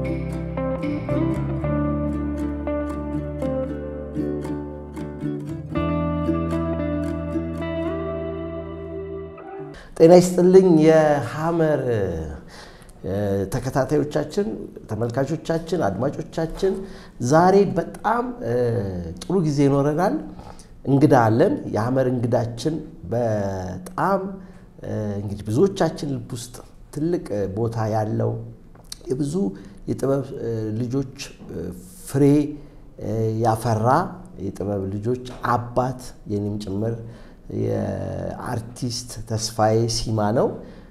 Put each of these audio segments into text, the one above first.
ጤና ይስጥልኝ የሐመር ተከታታዮቻችን፣ ተመልካቾቻችን፣ አድማጮቻችን ዛሬ በጣም ጥሩ ጊዜ ይኖረናል። እንግዳ አለን። የሐመር እንግዳችን በጣም እንግዲህ ብዙዎቻችን ልብ ውስጥ ትልቅ ቦታ ያለው የብዙ የጥበብ ልጆች ፍሬ ያፈራ የጥበብ ልጆች አባት የኔም ጭምር የአርቲስት ተስፋዬ ሲማ ነው።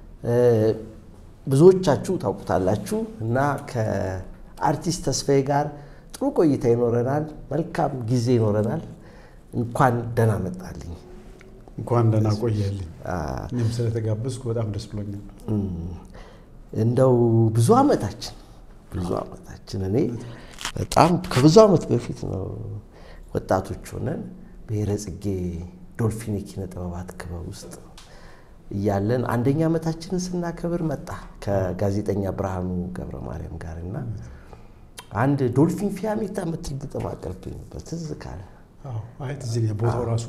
ብዙዎቻችሁ ታውቁታላችሁ እና ከአርቲስት ተስፋዬ ጋር ጥሩ ቆይታ ይኖረናል። መልካም ጊዜ ይኖረናል። እንኳን ደህና መጣልኝ። እንኳን ደህና ቆየልኝ። እኔም ስለተጋበዝኩ በጣም ደስ ብሎኛል። እንደው ብዙ ዓመታችን ብዙ ዓመታችን እኔ በጣም ከብዙ ዓመት በፊት ነው ወጣቶች ሆነን ብሔረ ጽጌ ዶልፊን የኪነ ጥበባት ክበብ ውስጥ እያለን አንደኛ ዓመታችንን ስናከብር መጣ ከጋዜጠኛ ብርሃኑ ገብረ ማርያም ጋር እና አንድ ዶልፊን ፊያሜታ የምትል ግጥም አቀርብኝ ነበር። ትዝ ካለ አይ ትዝ ይለኛል። ቦታው ራሱ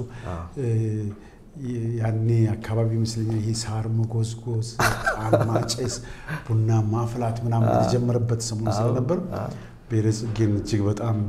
ያኔ አካባቢ ይመስለኛል ይሄ ሳር መጎዝጎዝ፣ ጣን ማጨስ፣ ቡና ማፍላት ምናምን የተጀመረበት ሰሞን ስለነበር ብሔረ ጽጌን እጅግ በጣም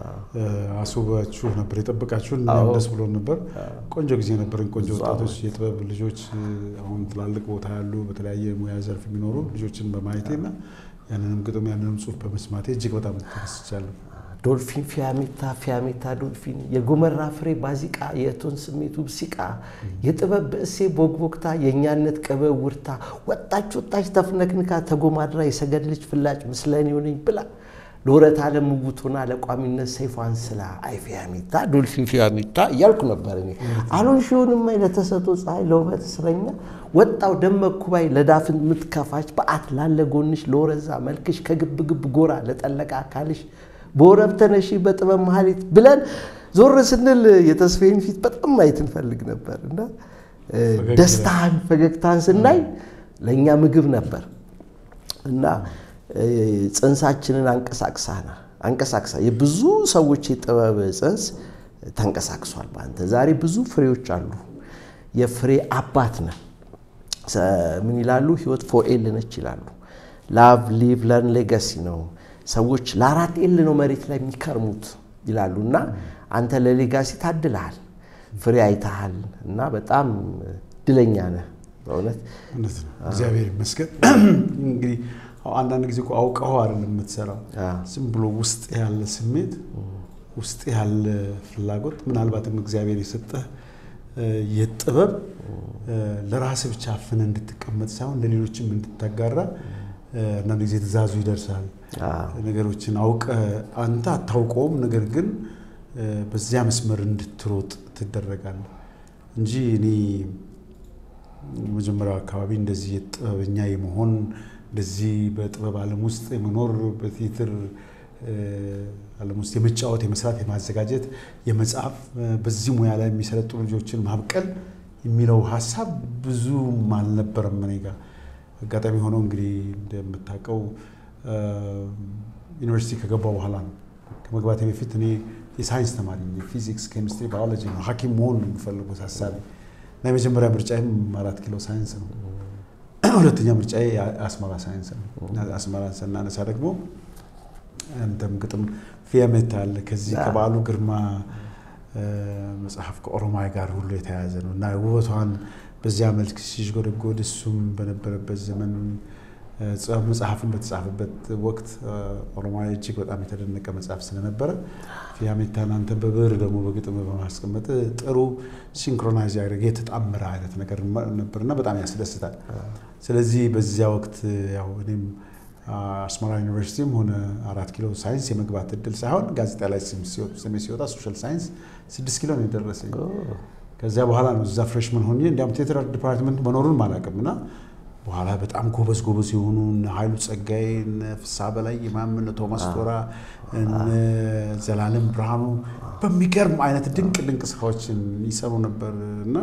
አስውባችሁ ነበር የጠበቃችሁን። እኛም ደስ ብሎን ነበር። ቆንጆ ጊዜ ነበርን። ቆንጆ ወጣቶች፣ የጥበብ ልጆች፣ አሁን ትላልቅ ቦታ ያሉ በተለያየ ሙያ ዘርፍ የሚኖሩ ልጆችን በማየቴና ያንንም ግጥም ያንንም ጽሑፍ በመስማቴ እጅግ በጣም ተደስቻለሁ። ዶልፊን ፊያሜታ ፊያሜታ ዶልፊን የጎመራ ፍሬ ባዚቃ የእቶን ስሜቱ ብሲቃ የጥበብ ብእሴ ቦግቦግታ የእኛነት ቅበብ ውርታ ወጣች ወጣች ተፍነክንካ ተጎማድራ የሰገድ ልጅ ፍላጭ ምስለን ሆነኝ ብላ ለወረት አለም ውቡቶና ለቋሚነት ሰይፏን ስላ አይ ፊያሜታ ዶልፊን ፊያሜታ እያልኩ ነበር እኔ አሎን ሺሆንም አይ ለተሰጦ ፀሐይ ለውበት እስረኛ ወጣው ደመኩ ባይ ለዳፍን ምትከፋች በአት ላለ ጎንሽ ለወረዛ መልክሽ ከግብ ግብ ጎራ ለጠለቀ አካልሽ በወረብ ተነሺ በጥበብ መሀሊት ብለን ዞር ስንል የተስፋዬን ፊት በጣም ማየት እንፈልግ ነበር እና ደስታን ፈገግታን ስናይ ለእኛ ምግብ ነበር እና ጽንሳችንን አንቀሳቅሳና አንቀሳቅሳ የብዙ ሰዎች የጥበብ ጽንስ ተንቀሳቅሷል። በአንተ ዛሬ ብዙ ፍሬዎች አሉ። የፍሬ አባት ነን። ምን ይላሉ? ህይወት ፎር ኤል ነች ይላሉ። ላቭ ሊቭ ለርን ሌጋሲ ነው። ሰዎች ለአራት ኤል ነው መሬት ላይ የሚከርሙት ይላሉ እና አንተ ለሌጋሲ ታድልሃል፣ ፍሬ አይተሃል እና በጣም ድለኛ ነህ በእውነት እውነት ነው። እግዚአብሔር ይመስገን። እንግዲህ አንዳንድ ጊዜ እኮ አውቀኸው አይደለም የምትሰራው፣ ዝም ብሎ ውስጥ ያለ ስሜት፣ ውስጥ ያለ ፍላጎት ምናልባትም እግዚአብሔር የሰጠህ የጥበብ ለራስህ ብቻ አፍነህ እንድትቀመጥ ሳይሆን ለሌሎችም እንድታጋራ አንዳንድ ጊዜ ትእዛዙ ይደርሳል። ነገሮችን አውቀህ አንተ አታውቀውም፣ ነገር ግን በዚያ መስመር እንድትሮጥ ትደረጋለህ እንጂ እኔ መጀመሪያው አካባቢ እንደዚህ የጥበበኛ የመሆን እንደዚህ በጥበብ ዓለም ውስጥ የመኖር በቲያትር ዓለም ውስጥ የመጫወት የመስራት የማዘጋጀት የመጽሐፍ በዚህ ሙያ ላይ የሚሰለጥኑ ልጆችን ማብቀል የሚለው ሀሳብ ብዙም አልነበረም እኔ ጋር። አጋጣሚ ሆኖ እንግዲህ እንደምታውቀው ዩኒቨርሲቲ ከገባው በኋላ ነው። ከመግባቴ በፊት እኔ የሳይንስ ተማሪ ፊዚክስ፣ ኬሚስትሪ፣ ባዮሎጂ ነው ሐኪም መሆን ነው የሚፈልጉት ሀሳቢ እና የመጀመሪያ ምርጫዬም አራት ኪሎ ሳይንስ ነው። ሁለተኛ ምርጫዬ አስመራ ሳይንስ ነው። አስመራ ስናነሳ ደግሞ አንተም ግጥም ፊያሜታ አለ ከዚህ ከበዓሉ ግርማ መጽሐፍ ከኦሮማይ ጋር ሁሉ የተያያዘ ነው እና ውበቷን በዚያ መልክ ሲሽጎደጎድ እሱም በነበረበት ዘመን መጽሐፍን በተጻፈበት ወቅት ኦሮማይ እጅግ በጣም የተደነቀ መጽሐፍ ስለነበረ ፊያሜታን አንተ በብዕር ደግሞ በግጥም በማስቀመጥ ጥሩ ሲንክሮናይዝ ያደረገ የተጣመረ አይነት ነገር ነበርና በጣም ያስደስታል። ስለዚህ በዚያ ወቅት ያው እኔም አስመራ ዩኒቨርሲቲም ሆነ አራት ኪሎ ሳይንስ የመግባት እድል ሳይሆን ጋዜጣ ላይ ስሜ ሲወጣ ሶሻል ሳይንስ ስድስት ኪሎ ነው የደረሰኝ። ከዚያ በኋላ ነው እዛ ፍሬሽመን ሆኜ እንዲያውም ቴትር ዲፓርትመንት መኖሩን አላውቅም እና በኋላ በጣም ጎበዝ ጎበዝ የሆኑ እነ ኃይሉ ጸጋዬ፣ እነ ፍስሐ በላይ ኢማም፣ እነ ቶማስ ቶራ፣ እነ ዘላለም ብርሃኑ በሚገርም አይነት ድንቅ ድንቅ ስራዎችን ይሰሩ ነበር እና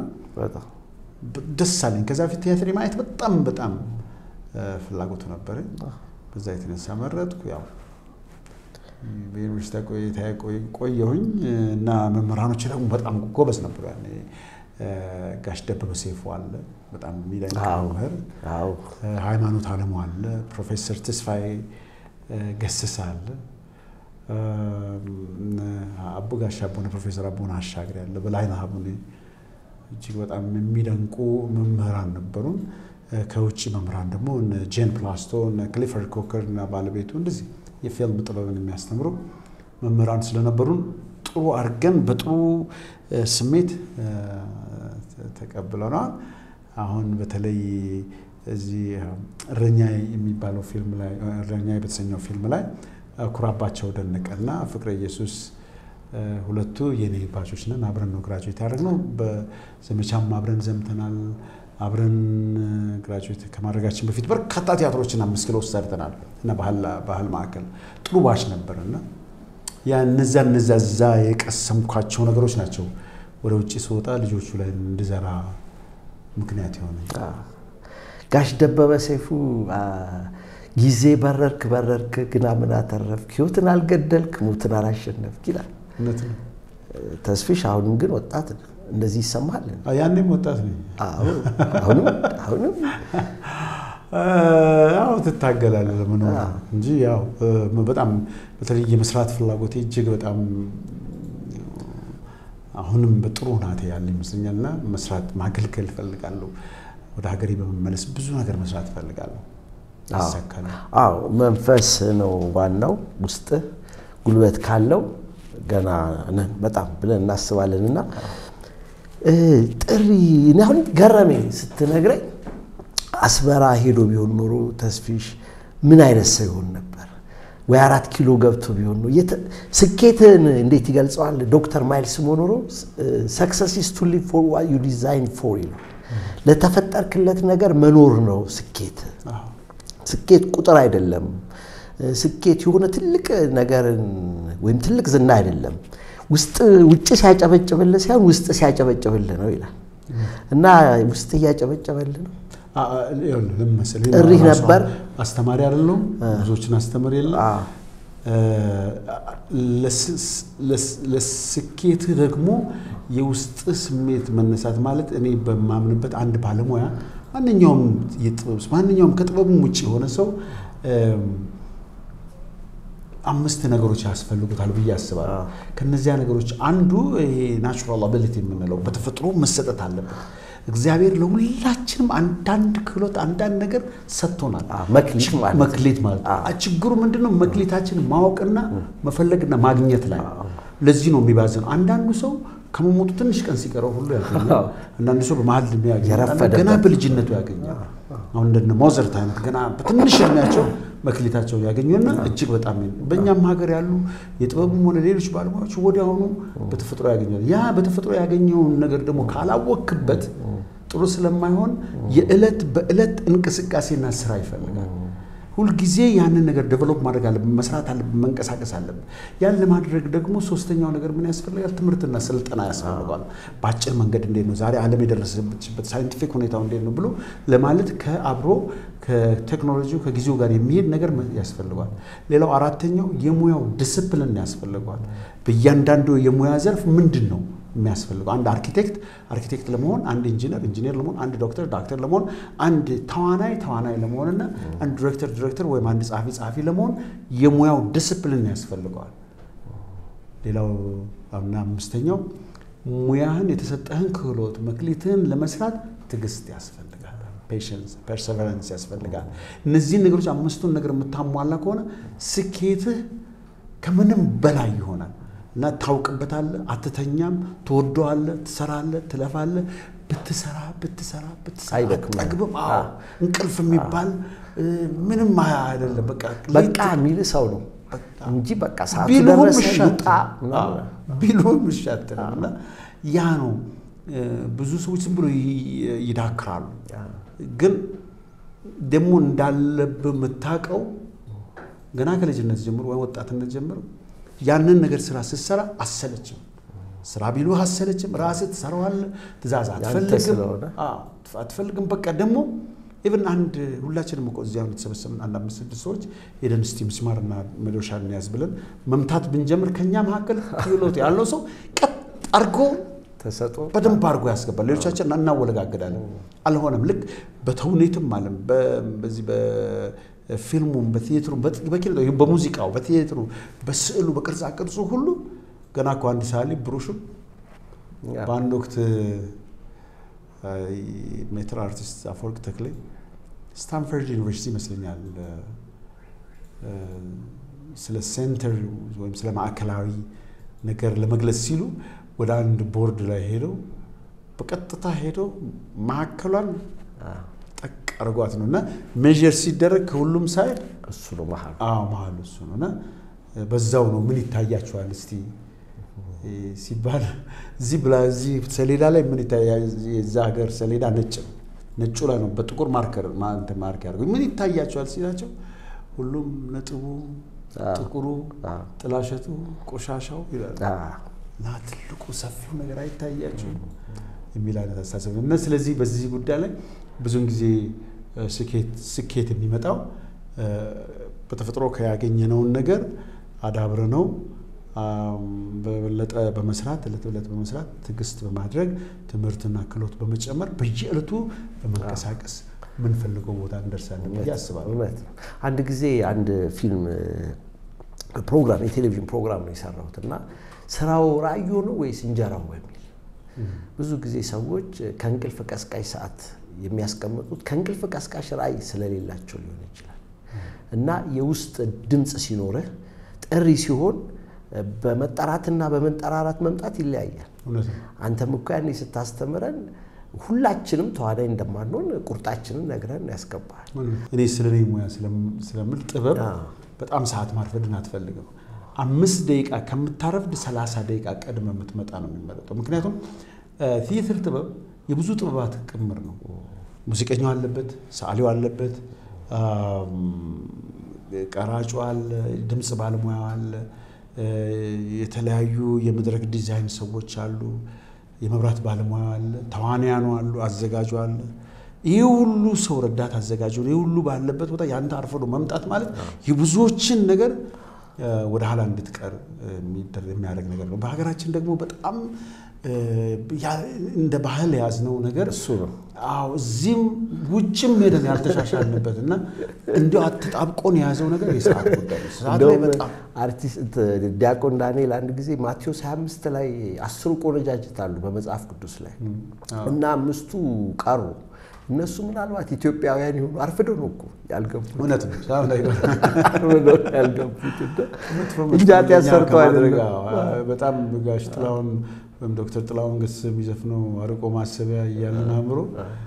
ደስ አለኝ። ከዛ በፊት ቲያትር የማየት በጣም በጣም ፍላጎቱ ነበረኝ። በዛ የተነሳ መረጥኩ። ያው በዩኒቨርሲቲ ቆይታ ቆየሁኝ እና መምህራኖች ደግሞ በጣም ጎበዝ ነበሩ። ያኔ ጋሽ ደበበ ሰይፉ አለ፣ በጣም የሚደንቅ መምህር። ሃይማኖት አለሙ አለ፣ ፕሮፌሰር ተስፋዬ ገሰሰ አለ፣ አቡ ጋሽ አቡነ ፕሮፌሰር አቡነ አሻግሬ አለ፣ በላይነህ አቡነ እጅግ በጣም የሚደንቁ መምህራን ነበሩን። ከውጭ መምህራን ደግሞ ጄን ፕላስቶ፣ ክሊፈርድ ኮከር እና ባለቤቱ እንደዚህ የፊልም ጥበብን የሚያስተምሩ መምህራን ስለነበሩን ጥሩ አድርገን በጥሩ ስሜት ተቀብለናል። አሁን በተለይ እዚህ እረኛ የሚባለው ፊልም ላይ እረኛ በተሰኘው ፊልም ላይ ኩራባቸው ደነቀና ፍቅረ ኢየሱስ ሁለቱ የኔ ባቾች ነን። አብረን ነው ግራጁዌት ያደረግነው። በዘመቻም አብረን ዘምተናል። አብረን ግራጁዌት ከማድረጋችን በፊት በርካታ ቲያትሮችን አምስት ኪሎ ውስጥ ሰርተናል እና ባህል ማዕከል ጥሩ ባች ነበር እና ያ እነዛ እነዛ እዛ የቀሰምኳቸው ነገሮች ናቸው ወደ ውጭ ስወጣ ልጆቹ ላይ እንድዘራ ምክንያት የሆነ ጋሽ ደበበ ሰይፉ ጊዜ በረርክ በረርክ ግና ምን አተረፍክ፣ ህይወትን አልገደልክ፣ ሞትን አላሸነፍክ ይላል። እውነት ነው። ተስፊሽ አሁንም ግን ወጣት ነው። እንደዚህ ይሰማል። ያኔም ወጣት ነኝ። አሁንም አሁንም ያው ትታገላለህ ለመኖር እንጂ ያው በጣም በተለይ የመስራት ፍላጎቴ እጅግ በጣም አሁንም በጥሩ ሁናቴ ያለ ይመስለኛል እና መስራት ማገልገል እፈልጋለሁ። ወደ ሀገሬ በመመለስ ብዙ ነገር መስራት እፈልጋለሁ። ይሳካል። አዎ መንፈስ ነው ዋናው። ውስጥ ጉልበት ካለው ገና ነን በጣም ብለን እናስባለን እና ጥሪ እኔ አሁን ገረመኝ ስትነግረኝ አስመራ ሄዶ ቢሆን ኖሮ ተስፊሽ ምን አይነት ሰው ይሆን ነበር? ወይ አራት ኪሎ ገብቶ ቢሆን ነው። ስኬትን እንዴት ይገልጸዋል ዶክተር ማይልስ ሞኖሮ? ሰክሰስ ኢዝ ቱ ሊቭ ፎር ዋት ዩ ዲዛይን ፎር ይላል። ለተፈጠርክለት ነገር መኖር ነው ስኬት። ስኬት ቁጥር አይደለም። ስኬት የሆነ ትልቅ ነገርን ወይም ትልቅ ዝና አይደለም። ውስጥ ውጭ ሲያጨበጭብልህ ሳይሆን ውስጥ ሲያጨበጭብልህ ነው ይላል እና ውስጥ እያጨበጨበልህ ነው። ለምን መሰለኝ ጥሪህ ነበር። አስተማሪ አይደለሁም፣ ብዙዎችን አስተምር የለም። ለስኬትህ ደግሞ የውስጥ ስሜት መነሳት ማለት እኔ በማምንበት አንድ ባለሙያ ማንኛውም የጥበብ ማንኛውም ከጥበቡም ውጭ የሆነ ሰው አምስት ነገሮች ያስፈልጉታል ብዬ አስባለሁ። ከነዚያ ነገሮች አንዱ ይሄ ናቹራል አቢሊቲ የምንለው በተፈጥሮ መሰጠት አለበት። እግዚአብሔር ለሁላችንም አንዳንድ ክህሎት አንዳንድ ነገር ሰጥቶናል። መክሊት ማለት መክሊት ማለት ችግሩ ምንድን ነው? መክሊታችን ማወቅና መፈለግና ማግኘት ላይ ለዚህ ነው የሚባዝነው። አንዳንዱ ሰው ከመሞቱ ትንሽ ቀን ሲቀረው ሁሉ ያገኛል። አንዳንዱ ሰው በመሀል ዕድሜ ያገኛል፣ ገና በልጅነቱ ያገኛል። አሁን እንደነ ሞዘርት አይነት ገና በትንሽ እድሜያቸው መክሊታቸውን ያገኙና እጅግ በጣም በእኛም ሀገር ያሉ የጥበቡም ሆነ ሌሎች ባለሙያዎች ወዲያውኑ በተፈጥሮ ያገኛል። ያ በተፈጥሮ ያገኘውን ነገር ደግሞ ካላወክበት ጥሩ ስለማይሆን የዕለት በዕለት እንቅስቃሴና ስራ ይፈልጋል። ሁልጊዜ ያንን ነገር ዴቨሎፕ ማድረግ አለብን፣ መስራት አለብን፣ መንቀሳቀስ አለብን። ያን ለማድረግ ደግሞ ሶስተኛው ነገር ምን ያስፈልጋል? ትምህርትና ስልጠና ያስፈልገዋል። በአጭር መንገድ እንዴት ነው ዛሬ ዓለም የደረሰችበት ሳይንቲፊክ ሁኔታው እንዴት ነው ብሎ ለማለት ከአብሮ ከቴክኖሎጂው ከጊዜው ጋር የሚሄድ ነገር ያስፈልገዋል። ሌላው አራተኛው የሙያው ዲስፕሊን ያስፈልገዋል። በእያንዳንዱ የሙያ ዘርፍ ምንድን ነው የሚያስፈልገው አንድ አርኪቴክት አርኪቴክት ለመሆን አንድ ኢንጂነር ኢንጂነር ለመሆን አንድ ዶክተር ዶክተር ለመሆን አንድ ተዋናይ ተዋናይ ለመሆንና አንድ ዲሬክተር ዲሬክተር ወይም አንድ ጸሐፊ ጸሐፊ ለመሆን የሙያው ዲስፕሊን ያስፈልገዋል። ሌላው እና አምስተኛው ሙያህን የተሰጠህን ክህሎት መክሊትህን ለመስራት ትዕግስት ያስፈልጋል። ፔሽንስ ፐርሰቨረንስ ያስፈልጋል። እነዚህን ነገሮች አምስቱን ነገር የምታሟላ ከሆነ ስኬትህ ከምንም በላይ ይሆናል። እና ታውቅበታለህ፣ አትተኛም፣ ትወደዋለህ፣ ትሰራለህ፣ ትለፋለህ። ብትሰራ ብትሰራ ብትሰራ አይደክምም። አትጠግብም። አዎ እንቅልፍ የሚባል ምንም አይደለም። በቃ በቃ የሚል ሰው ነው እንጂ በቃ ሰዓቱ ቢሉም ደረሰ እሺ ይውጣ አትልም። አዎ፣ ቢሉም እሺ አትልም። እና ያ ነው ብዙ ሰዎች ዝም ብሎ ይ- ይዳክራሉ። ግን ደግሞ እንዳለብህ የምታውቀው ገና ከልጅነት ጀምሮ ወይ ወጣትነት ጀምሮ ያንን ነገር ስራ ስትሰራ አሰለችም። ስራ ቢሉህ አሰለችም። ራስህ ትሰራዋለህ። ትእዛዝ አትፈልግም ስለሆነ። አዎ፣ አትፈልግም። በቃ ደግሞ ኢቨን አንድ ሁላችንም እኮ እዚያ የተሰበሰብን አንድ አምስት ስድስት ሰዎች ሄደን እስቲ ምስማርና መዶሻ እንያዝ ብለን መምታት ብንጀምር ከኛ መካከል ክህሎት ያለው ሰው ቀጥ አድርጎ ተሰጦ በደንብ አድርጎ ያስገባል። ሌሎቻችን እናወለጋግዳለን። አልሆነም። ልክ በተውኔትም አለም በዚህ በፊልሙም፣ በቲያትሩም፣ በኪነ በሙዚቃው፣ በቲያትሩ፣ በስዕሉ፣ በቅርጻ ቅርጹ ሁሉ ገና እኮ አንድ ሰዓሊ ብሩሹም በአንድ ወቅት ሜትር አርቲስት አፈወርቅ ተክሌ ስታንፈርድ ዩኒቨርሲቲ ይመስለኛል ስለ ሴንተር ወይም ስለ ማዕከላዊ ነገር ለመግለጽ ሲሉ ወደ አንድ ቦርድ ላይ ሄደው በቀጥታ ሄደው ማዕከሏን ጠቅ አድርጓት ነው እና ሜዥር ሲደረግ ከሁሉም ሳይድ እሱ ነው መሀል መሀሉ እሱ ነው እና በዛው ነው ምን ይታያቸዋል እስቲ ሲባል እዚህ ብላ እዚህ ሰሌዳ ላይ ምን ይታያል? የዛ ሀገር ሰሌዳ ነጭ ነው። ነጩ ላይ ነው በጥቁር ማርከር ማርክ ያደርገው ምን ይታያቸዋል ሲላቸው ሁሉም ነጥቡ፣ ጥቁሩ፣ ጥላሸቱ፣ ቆሻሻው ይላሉ እና ትልቁ ሰፊው ነገር አይታያቸው የሚል አይነት አስተሳሰብ ነው እና ስለዚህ በዚህ ጉዳይ ላይ ብዙውን ጊዜ ስኬት የሚመጣው በተፈጥሮ ከያገኘነውን ነገር አዳብረ ነው በበለጠ በመስራት እለት እለት በመስራት ትዕግስት በማድረግ ትምህርትና ክህሎት በመጨመር በየዕለቱ በመንቀሳቀስ የምንፈልገው ቦታ እንደርሳለን ብዬ አስባለሁ። እውነት ነው። አንድ ጊዜ አንድ ፊልም ፕሮግራም የቴሌቪዥን ፕሮግራም ነው የሰራሁት እና ስራው ራእዩ ነው ወይስ እንጀራው በሚል ብዙ ጊዜ ሰዎች ከእንቅልፍ ቀስቃሽ ሰዓት የሚያስቀምጡት ከእንቅልፍ ቀስቃሽ ራእይ ስለሌላቸው ሊሆን ይችላል እና የውስጥ ድምፅ ሲኖርህ ጥሪ ሲሆን በመጠራትና በመንጠራራት መምጣት ይለያያል። አንተም እኮ ያኔ ስታስተምረን ሁላችንም ተዋናይ እንደማንሆን ቁርጣችንን ነግረን ያስገባል። እኔ ስለ እኔ ሙያ ስለምል ጥበብ በጣም ሰዓት ማርፈድን አትፈልግም። አምስት ደቂቃ ከምታረፍድ ሰላሳ ደቂቃ ቀድመ የምትመጣ ነው የሚመረጠው። ምክንያቱም ቲያትር ጥበብ የብዙ ጥበባት ቅምር ነው። ሙዚቀኛው አለበት፣ ሰዓሊው አለበት፣ ቀራጩ አለ፣ ድምፅ ባለሙያው አለ፣ የተለያዩ የመድረክ ዲዛይን ሰዎች አሉ፣ የመብራት ባለሙያ አለ፣ ተዋንያኑ አሉ፣ አዘጋጁ አለ። ይህ ሁሉ ሰው ረዳት አዘጋጁ፣ ይህ ሁሉ ባለበት ቦታ ያንተ አርፈዶ መምጣት ማለት የብዙዎችን ነገር ወደ ኋላ እንድትቀር የሚያደርግ ነገር ነው። በሀገራችን ደግሞ በጣም እንደ ባህል የያዝነው ነገር እሱ ነው። አዎ እዚህም ውጭም ሄደን ያልተሻሻልንበት እና እንዲያው አትጣብቆን የያዘው ነገር የሰዓት ጉዳይ ነው። ሰዓት ላይ በጣም አርቲስት ዲያቆን ዳንኤል አንድ ጊዜ ማቴዎስ 25 ላይ አስሩ ቆነጃጅት አሉ በመጽሐፍ ቅዱስ ላይ እና አምስቱ ቀሩ። እነሱ ምናልባት ኢትዮጵያውያን የሆኑ አርፍደው ነው እኮ ያልገቡት። እውነት ነው። ሰዓት ላይ አርፍደው ያልገቡት እንጂ ኃጢአት ሰርተው አይደለም። በጣም ጋሽ ጥላሁን ወይም ዶክተር ጥላሁን ገሰሰ የሚዘፍነው አርቆ ማሰቢያ እያለን አእምሮ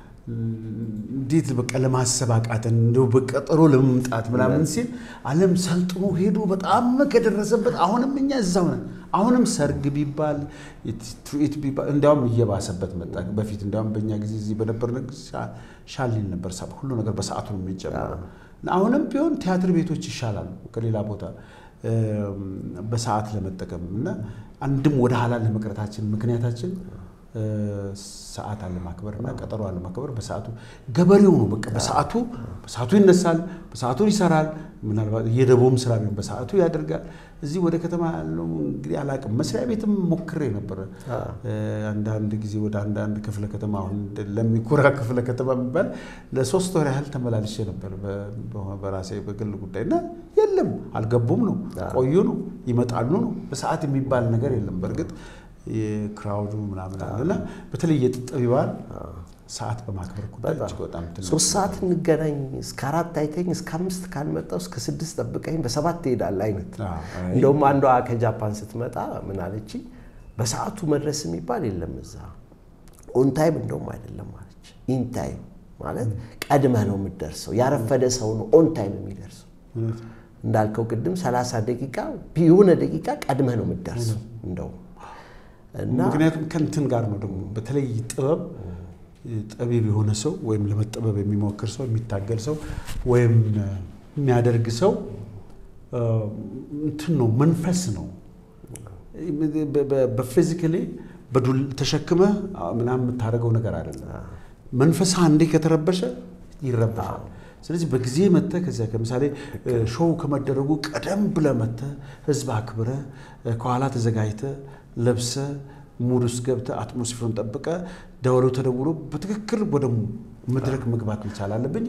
እንዴት በቃ ለማሰብ አቃተን እንደው በቀጠሮ ለመምጣት ምናምን ሲል ዓለም ሰልጥኖ ሄዶ በጣም ከደረሰበት አሁንም እኛ እዛው ነን። አሁንም ሰርግ ቢባል ትርኢት ቢባል እንዲያውም እየባሰበት መጣ። በፊት እንዲያውም በእኛ ጊዜ እዚህ በነበርን ሻሊል ነበር፣ ሁሉ ነገር በሰዓቱ ነው የሚጀምረው። አሁንም ቢሆን ቲያትር ቤቶች ይሻላሉ ከሌላ ቦታ በሰዓት ለመጠቀም እና አንድም ወደ ኋላ ለመቅረታችን ምክንያታችን ሰዓት አለማክበር እና ቀጠሮ አለማክበር። በሰዓቱ ገበሬው ነው በቃ በሰዓቱ በሰዓቱ ይነሳል፣ በሰዓቱ ይሰራል። ምናልባት የደቦም ስራ ቢሆን በሰዓቱ ያደርጋል። እዚህ ወደ ከተማ ያለው እንግዲህ አላውቅም። መስሪያ ቤትም ሞክሬ ነበረ አንዳንድ ጊዜ ወደ አንዳንድ ክፍለ ከተማ አሁን ለሚኩራ ክፍለ ከተማ የሚባል ለሶስት ወር ያህል ተመላልሼ ነበር በራሴ በግል ጉዳይ እና የለም አልገቡም ነው ቆዩ ነው ይመጣሉ ነው በሰዓት የሚባል ነገር የለም። በእርግጥ የክራውዱ ምናምን አለና በተለይ የጠቢባን ሰዓት በማክበር ጉዳይ እጅግ በጣም ሶስት ሰዓት እንገናኝ እስከ አራት አይተኝ እስከ አምስት ካልመጣው እስከ ስድስት ጠብቀኝ በሰባት ትሄዳለህ አይነት። እንደውም አንዷ ከጃፓን ስትመጣ ምን አለችኝ፣ በሰዓቱ መድረስ የሚባል የለም እዛ ኦንታይም እንደውም አይደለም አለች። ኢንታይም ማለት ቀድመህ ነው የምትደርሰው። ያረፈደ ሰው ነው ኦንታይም የሚደርሰው። እንዳልከው ቅድም ሰላሳ ደቂቃ የሆነ ደቂቃ ቀድመህ ነው የምትደርሰው እንደውም ምክንያቱም ከንትን ጋር ነው ደግሞ በተለይ ጥበብ ጠቢብ የሆነ ሰው ወይም ለመጠበብ የሚሞክር ሰው የሚታገል ሰው ወይም የሚያደርግ ሰው እንትን ነው መንፈስ ነው። በፊዚካሊ በዱል ተሸክመ ምናምን የምታደርገው ነገር አይደለም። መንፈስ አንዴ ከተረበሸ ይረበሻል። ስለዚህ በጊዜ መጥተህ ከዚያ ለምሳሌ ሾው ከመደረጉ ቀደም ብለህ መጥተህ ህዝብ አክብረህ ከኋላ ተዘጋጅተህ ለብሰህ ሙድ ውስጥ ገብተህ አትሞስፌሩን ጠብቀህ ደወሉ ተደውሎ በትክክል ወደ መድረክ መግባት መቻል አለብኝ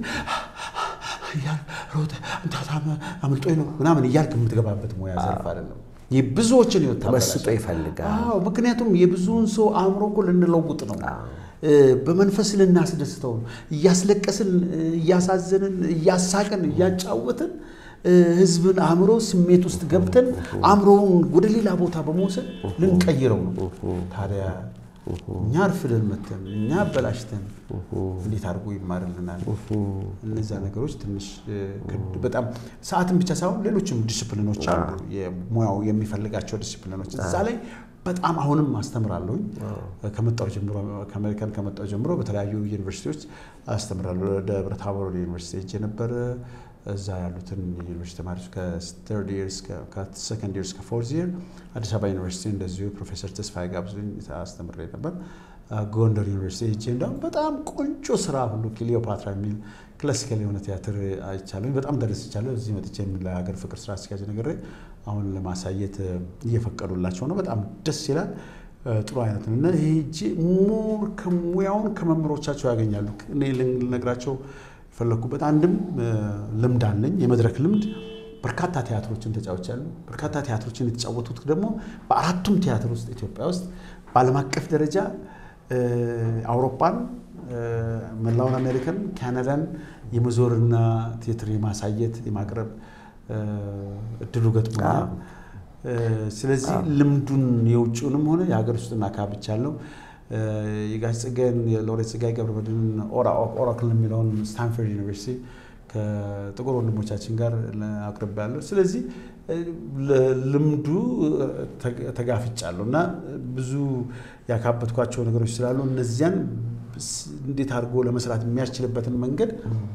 ሮጠህ አምልጦኝ ነው ምናምን እያልክ የምትገባበት ሙያ ዘርፍ አይደለም። የብዙዎችን ህይወት ተመስጦ ይፈልጋል። አዎ፣ ምክንያቱም የብዙውን ሰው አእምሮ እኮ ልንለውጥ ነው። በመንፈስ ልናስደስተው ነው። እያስለቀስን፣ እያሳዘንን፣ እያሳቅን፣ እያጫወትን ህዝብን አእምሮ ስሜት ውስጥ ገብተን አእምሮውን ወደ ሌላ ቦታ በመውሰድ ልንቀይረው ነው። ታዲያ እኛ አርፍደን መተን እኛ አበላሽተን እንዴት አድርጎ ይማርልናል? እነዛ ነገሮች ትንሽ በጣም ሰዓትን ብቻ ሳይሆን ሌሎችም ዲስፕሊኖች አሉ፣ ሙያው የሚፈልጋቸው ዲስፕሊኖች እዛ ላይ በጣም አሁንም አስተምራለሁኝ። ከመጣሁ ጀምሮ ከአሜሪካን ከመጣሁ ጀምሮ በተለያዩ ዩኒቨርሲቲዎች አስተምራለሁ። ደብረ ታቦር ዩኒቨርሲቲ ሄጄ ነበረ። እዛ ያሉትን የዩኒቨርሲቲ ተማሪዎች ከስተርድ ይር ከሰከንድ ይር እስከ ፎርዝ ይር አዲስ አበባ ዩኒቨርሲቲ እንደዚሁ ፕሮፌሰር ተስፋዬ ጋብዞኝ አስተምሬ ነበር። ጎንደር ዩኒቨርሲቲ ሄጄ እንዲሁም በጣም ቆንጆ ስራ ሁሉ ክሊዮፓትራ የሚል ክላሲካል የሆነ ቲያትር አይቻለሁ። በጣም ደረስቻለሁ። እዚህ መጥቼ ለሀገር ፍቅር ስራ አስኪያጅ ነገር አሁን ለማሳየት እየፈቀዱላቸው ነው። በጣም ደስ ይላል። ጥሩ አይነት ነው እና ይሄ እጅ ሞር ከሙያውን ከመምህሮቻቸው ያገኛሉ። እኔ ልነግራቸው የፈለግኩበት አንድም ልምድ አለኝ፣ የመድረክ ልምድ። በርካታ ቲያትሮችን ተጫውቻለሁ። በርካታ ቲያትሮችን የተጫወቱት ደግሞ በአራቱም ቲያትር ውስጥ ኢትዮጵያ ውስጥ በዓለም አቀፍ ደረጃ አውሮፓን፣ መላውን አሜሪካን፣ ካናዳን የመዞርና ቲያትር የማሳየት የማቅረብ እድሉ ገጥሞኛል። ስለዚህ ልምዱን የውጭውንም ሆነ የሀገር ውስጥና አካብቻለሁ። የጋሽ ጸጋዬን የሎሬት ጸጋዬ ገብረመድህንን ኦራክል የሚለውን ስታንፈርድ ዩኒቨርሲቲ ከጥቁር ወንድሞቻችን ጋር አቅርቤያለሁ። ስለዚህ ልምዱ ተጋፍጫለሁ እና ብዙ ያካበትኳቸው ነገሮች ስላሉ እነዚያን እንዴት አድርጎ ለመስራት የሚያስችልበትን መንገድ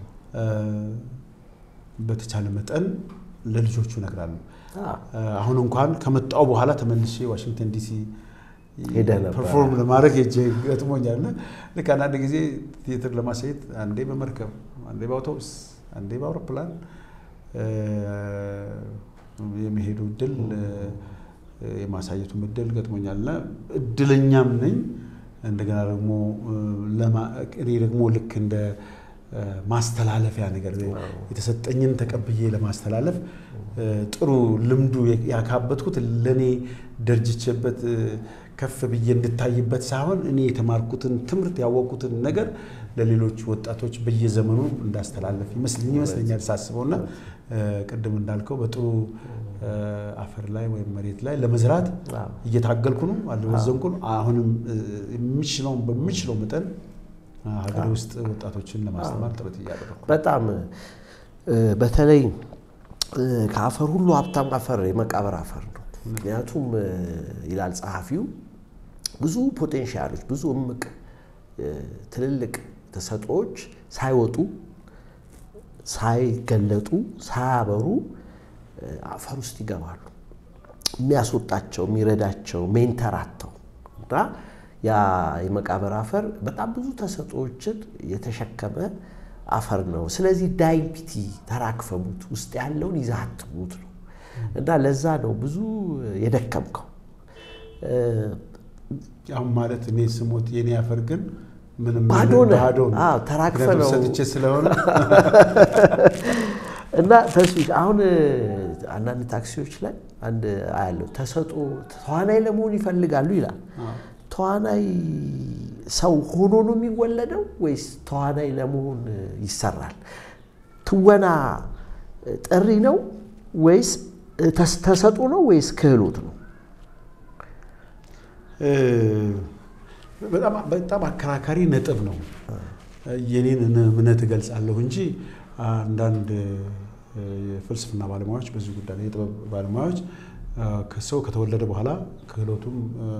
በተቻለ መጠን ለልጆቹ እነግራለሁ። አሁን እንኳን ከመጣሁ በኋላ ተመልሼ ዋሽንግተን ዲሲ ፐርፎርም ለማድረግ ሄጄ ገጥሞኛል። እና ልክ አንዳንድ ጊዜ ቲያትር ለማሳየት አንዴ በመርከብ አንዴ በአውቶቡስ አንዴ በአውሮፕላን የመሄዱ እድል የማሳየቱም እድል ገጥሞኛል እና እድለኛም ነኝ። እንደገና ደግሞ እኔ ደግሞ ልክ እንደ ማስተላለፊያ ነገር የተሰጠኝን ተቀብዬ ለማስተላለፍ ጥሩ ልምዱ ያካበትኩት ለእኔ ደርጅቼበት ከፍ ብዬ እንድታይበት ሳይሆን እኔ የተማርኩትን ትምህርት ያወቅኩትን ነገር ለሌሎች ወጣቶች በየዘመኑ እንዳስተላለፍ ይመስለኛል ሳስበውና ቅድም እንዳልከው በጥሩ አፈር ላይ ወይም መሬት ላይ ለመዝራት እየታገልኩ ነው፣ አልወዘንኩ ነው። አሁንም የሚችለውን በሚችለው መጠን ሀገር ውስጥ ወጣቶችን ለማስተማር ጥረት እያደረኩ በጣም በተለይ ከአፈር ሁሉ ሀብታም አፈር የመቃብር አፈር ነው። ምክንያቱም ይላል ጸሐፊው ብዙ ፖቴንሻሎች ብዙ እምቅ ትልልቅ ተሰጥኦዎች ሳይወጡ ሳይገለጡ ሳያበሩ አፈር ውስጥ ይገባሉ። የሚያስወጣቸው የሚረዳቸው ሜንተራተው እና ያ የመቃብር አፈር በጣም ብዙ ተሰጥኦዎችን የተሸከመ አፈር ነው። ስለዚህ ዳይቢቲ ተራክፈቡት ውስጥ ያለውን ይዛትቡት ነው እና ለዛ ነው ብዙ የደከምከው። አሁን ማለት እኔ ስሞት የኔ አፈር ግን ምንም ባዶ ነህ። ባዶ ነው። አዎ፣ ተራክፈ ምክንያቱም ነው። ሰጥቼ ስለሆነ እና ተስቢሽ አሁን አንዳንድ ታክሲዎች ላይ አንድ አያለው ተሰጦ ተዋናይ ለመሆን ይፈልጋሉ ይላል። ተዋናይ ሰው ሆኖ ነው የሚወለደው ወይስ ተዋናይ ለመሆን ይሰራል? ትወና ጥሪ ነው ወይስ ተሰጡ ነው ወይስ ክህሎት ነው? በጣም በጣም አከራካሪ ነጥብ ነው። የኔን እምነት እገልጻለሁ እንጂ አንዳንድ የፍልስፍና ባለሙያዎች በዚህ ጉዳይ ላይ የጥበብ ባለሙያዎች ሰው ከተወለደ በኋላ ክህሎቱም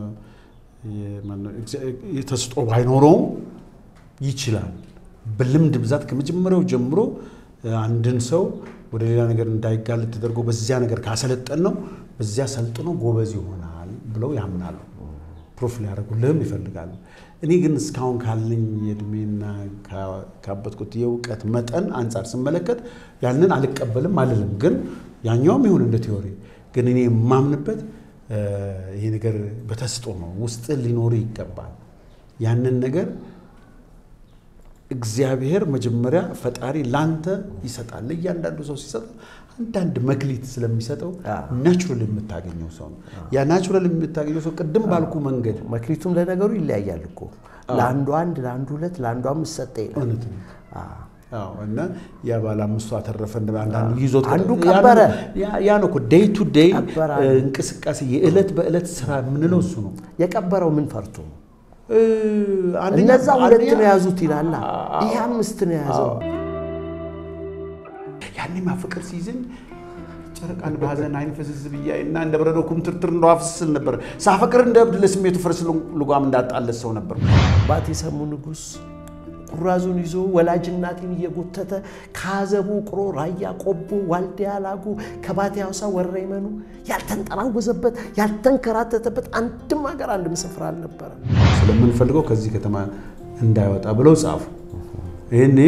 ተስጦ ባይኖረውም ይችላል። በልምድ ብዛት ከመጀመሪያው ጀምሮ አንድን ሰው ወደ ሌላ ነገር እንዳይጋለጥ ተደርጎ በዚያ ነገር ካሰለጠን ነው በዚያ ሰልጥኖ ጎበዝ ይሆናል ብለው ያምናሉ። ፕሩፍ ሊያደርጉልህም ይፈልጋሉ። እኔ ግን እስካሁን ካለኝ የእድሜና ካበጥኩት የእውቀት መጠን አንጻር ስመለከት ያንን አልቀበልም አልልም። ግን ያኛውም ይሁን እንደ ቴዎሪ ግን እኔ የማምንበት ይሄ ነገር በተስጦ ነው፣ ውስጥ ሊኖር ይገባል። ያንን ነገር እግዚአብሔር መጀመሪያ ፈጣሪ ላንተ ይሰጣል። ለእያንዳንዱ ሰው ሲሰጠው አንዳንድ መክሊት ስለሚሰጠው ናቹራል የምታገኘው ሰው ነው። ያ ናቹራል የምታገኘው ሰው ቅድም ባልኩ መንገድ መክሊቱም ለነገሩ ይለያያል እኮ ለአንዱ አንድ፣ ለአንዱ ሁለት፣ ለአንዱ አምስት ሰጠ ይላል። እውነት ነው። አዎ እና ያ ባለ አምስቱ አተረፈ እንደ አንዳንዱ ይዞት አንዱ ቀበረ። ያ ነው እኮ ዴይ ቱ ዴይ ቀበረ። እንቅስቃሴ የዕለት በዕለት ስራ የምንለው እሱ ነው። የቀበረው ምን ፈርቶ ነው? አንደኛ- እነዛ ሁለት አንደኛ- ነው የያዙት ይላላ። ይሄ አምስት ነው የያዘው። ያኔማ ፍቅር ሲይዝኝ ጨረቃን በሀዘን አይን ፍዝዝ ብያይ እና እንደ በረዶ ኩምትርትር እንደ ውሃ ፍስል ነበር። ሳፈቅር እንደ እብድ ለስሜቱ ፈረስ ልጓም እንዳጣለት ሰው ነበር። አባት የሰሙ ንጉሥ ኩራዙን ይዞ ወላጅ እናቴን እየጎተተ ከአዘቡ ቅሮ ራያ ቆቦ ዋልዲያ ላጉ ከባቴ ሐውሳ ወረይመኑ ያልተንጠራወዘበት ያልተንከራተተበት አንድም ሀገር አንድም ስፍራ አልነበረ። ስለምንፈልገው ከዚህ ከተማ እንዳይወጣ ብለው ጻፉ። ይህኔ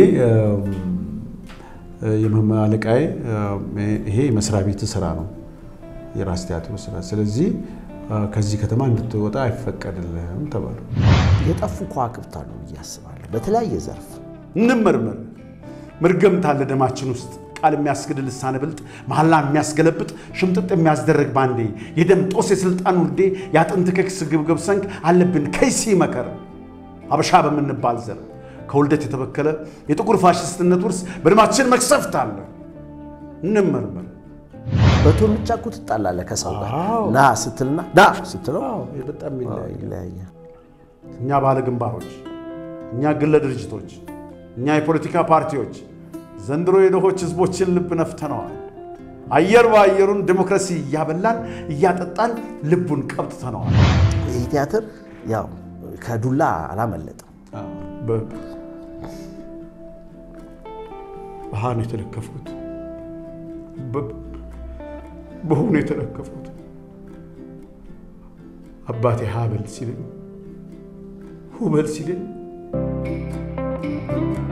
የመምህር አለቃዬ ይሄ የመስሪያ ቤት ስራ ነው፣ የራስ ቲያትሩ ስራ። ስለዚህ ከዚህ ከተማ እንድትወጣ አይፈቀድልህም ተባሉ። የጠፉ ከዋክብት አሉ ብዬ አስባለሁ። በተለያየ ዘርፍ እንመርመር። መርገምት አለ ደማችን ውስጥ ቃል የሚያስግድ ልሳነ ብልጥ መሐላ የሚያስገለብጥ ሽምጥጥ የሚያስደረግ ባንዴ የደም ጦስ የስልጣን ውርዴ የአጥንት ከክስ ግብግብ ሰንክ አለብን ከይሲ መከር አበሻ በምንባል ዘር ከውልደት የተበከለ የጥቁር ፋሽስትነት ውርስ በደማችን መቅሰፍት አለ። እንመርመር። በቶልቻ እኮ ትጣላለህ ከሰው ጋር አዎ። ና ስትልና ና ስትለው አዎ፣ በጣም ይለያያል። ይለያያል። እኛ ባለ ግንባሮች፣ እኛ ግለ ድርጅቶች፣ እኛ የፖለቲካ ፓርቲዎች ዘንድሮ የድሆች ህዝቦችን ልብ ነፍተነዋል። አየር በአየሩን ዲሞክራሲ እያበላን እያጠጣን ልቡን ቀብጥተነዋል። ይህ ቲያትር ያው ከዱላ አላመለጠም። በ- በሃ ነው የተለከፍኩት፣ በ- በሁ ነው የተለከፍኩት። አባቴ ሀ በል ሲለኝ ሁ በል ሲለኝ